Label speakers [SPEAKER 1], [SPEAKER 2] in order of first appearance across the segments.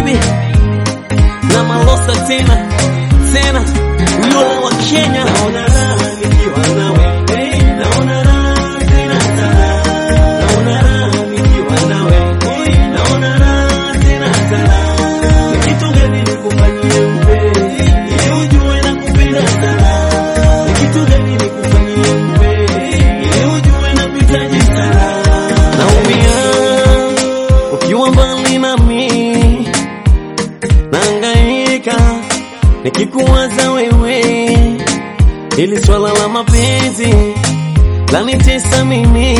[SPEAKER 1] baby na malosa tena tena Lola wa Kenya
[SPEAKER 2] Naona raha nikiwa nawe, hey, naona raha tena sana. Naona raha nikiwa nawe, hey, naona raha tena sana. Ni kitu gani nikufanyie mpenzi, ili ujue nakupenda sana? Ni kitu gani nikufanyie mpenzi, ili ujue nakuhitaji sana?
[SPEAKER 1] naumia ukiwa mbali nami naangaika nikikuwaza wewe ili swala la mapenzi lanitesa mimi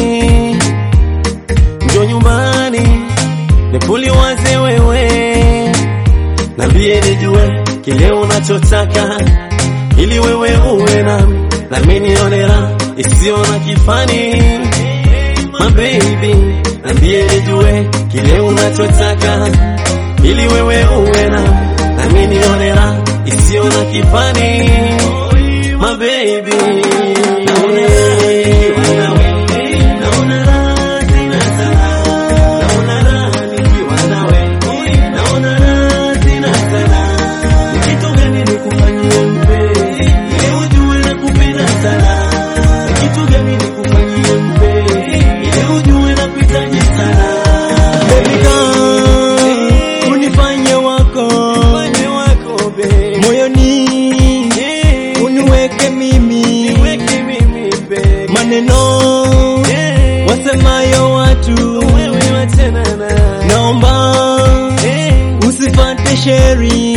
[SPEAKER 1] njo nyumbani nikuliwaze wewe nambie nijue kile unachotaka ili wewe uwe nami nami nione raha isiyo na kifani my baby nambie nijue kile unachotaka ili wewe uwe nami nami nione raha isiyo na kifani my baby
[SPEAKER 2] Naona raha nikiwa nawe, hey, naona raha tena sana. Naona raha nikiwa nawe, hey, naona raha tena sana. Ni kitu gani nikufanyie mpenzi, ili ujue nakupenda sana? Ni kitu gani nikufanyie mpenzi, ili ujue nakuhitaji sana?
[SPEAKER 3] Baby girl, unifanye wako
[SPEAKER 1] Fanye wako baby
[SPEAKER 3] moyoni, uniweke mimi
[SPEAKER 1] niweke mimi baby
[SPEAKER 3] maneno wasemayo watu,
[SPEAKER 1] wewe wachana na
[SPEAKER 3] naomba usifate sheri,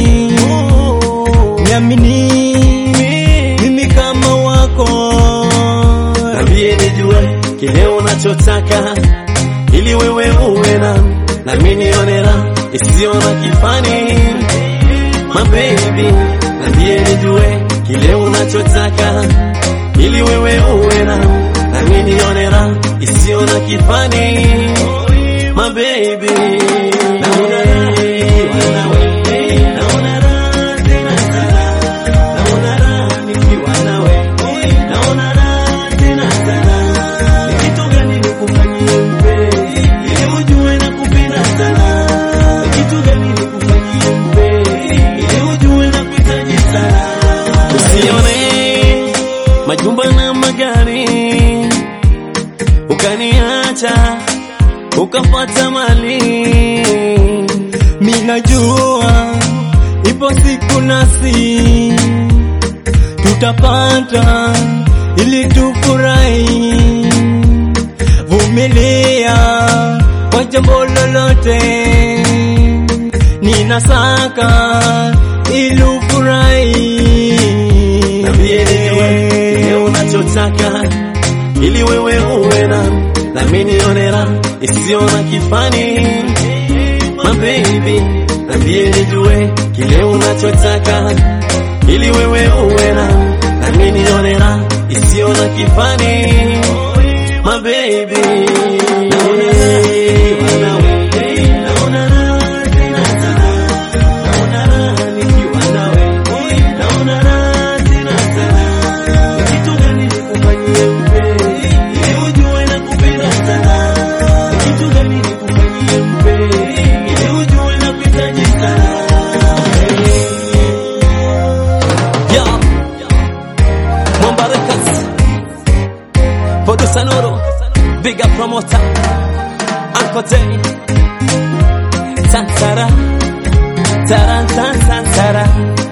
[SPEAKER 3] niamini mimi kama wako
[SPEAKER 1] Nambie nijue kile unachotaka ili wewe uwe nami nami nione raha isiyo na kifani my baby nambie nijue kile unachotaka ili wewe uwe nami nami nione raha isiyo na kifani my baby
[SPEAKER 2] Naona raha nikiwa nawe, hey, naona raha tena sana. Naona raha nikiwa nawe, hey, naona raha tena sana. Ni kitu gani nikufanyie mpenzi, ili ujue nakupenda sana? Ni kitu gani nikufanyie mpenzi, ili ujue nakuhitaji sana?
[SPEAKER 1] Usione majumba na magari ukaniacha ukapata mali
[SPEAKER 3] minajua ipo siku nasi tutapata ili tufurahi. Vumilia kwa jambo lolote, ninasaka ili ufurahi.
[SPEAKER 1] Nambie nijue kile unachotaka ili wewe uwe nami nami nione raha isiyo na kifani my baby nambie nijue kile unachotaka ili wewe uwe nami nami nione raha isiyo na kifani my baby
[SPEAKER 2] Naona raha nikiwa nawe, hey, naona raha tena sana. Naona raha nikiwa nawe, hey, naona raha tena sana. Ni kitu gani nikufanyie mpenzi, ili ujue nakupenda sana? Ni kitu gani nikufanyie mpenzi, ili ujue nakuhitaji sana?
[SPEAKER 1] Yeah. Mwamba Records. Producer Nuru. Big up promoter. Uncle Day. Tantara. Taran tan tantara.